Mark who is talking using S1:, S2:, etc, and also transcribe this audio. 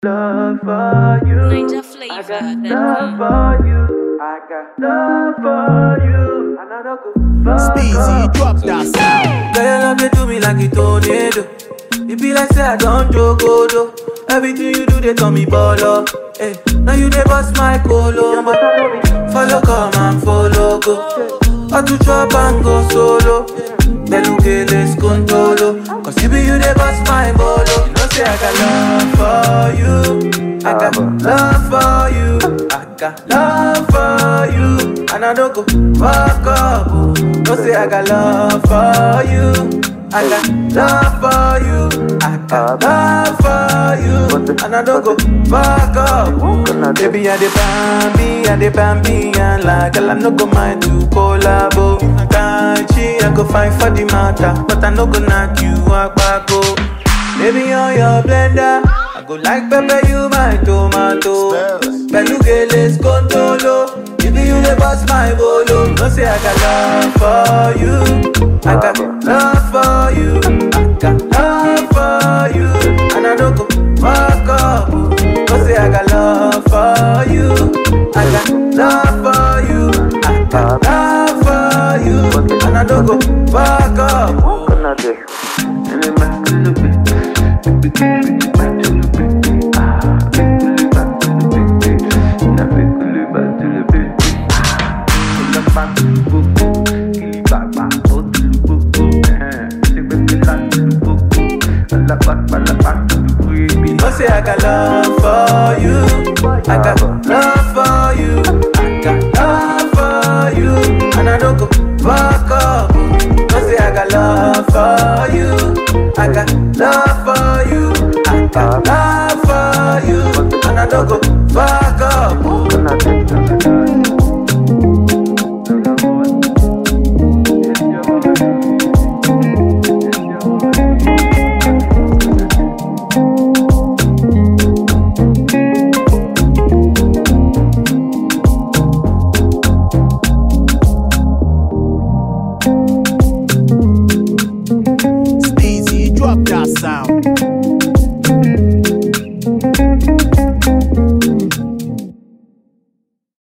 S1: love for you.
S2: Ninja
S1: I
S2: flavor.
S1: got
S2: That
S1: love for you. I got love for you. And I don't go fuck
S3: Speezy,
S1: up.
S3: drop that sound.
S4: Girl, your love they do me like a tornado. It be like say I don't joke, though. Everything you do, they call me baller. Hey, now you they bust my colo. Follow, come and follow, go. I to chop and go solo. Beluke les contolo. Cause you be you they bust my bolo. You know say I got love for you. I got love for you. I got love for you. And I don't go fuck up. oh. No say I got love for you. I got love for you. I got love for you. And I don't go fuck up. oh. Baby, I the bambi, I the bambi, and like girl, I no go mind to collabo. Kanchi, I go find for the matter, but I no go knock you out back. oh. Baby, on your blender, I go like pepper, you my tomato.
S3: Spells.
S4: Belugeles contolo. If you the boss my bolo, no say I got love for you. I got love for you. I got love for you. And I don't go fuck up. No say I got love for you. I got love for you. I got love for you. And I don't go fuck up. No say I got love for you. I got love for you. I got love for you. And I don't go fuck up. No say I got love for you. I got love for you. I got love for you. And I don't go fuck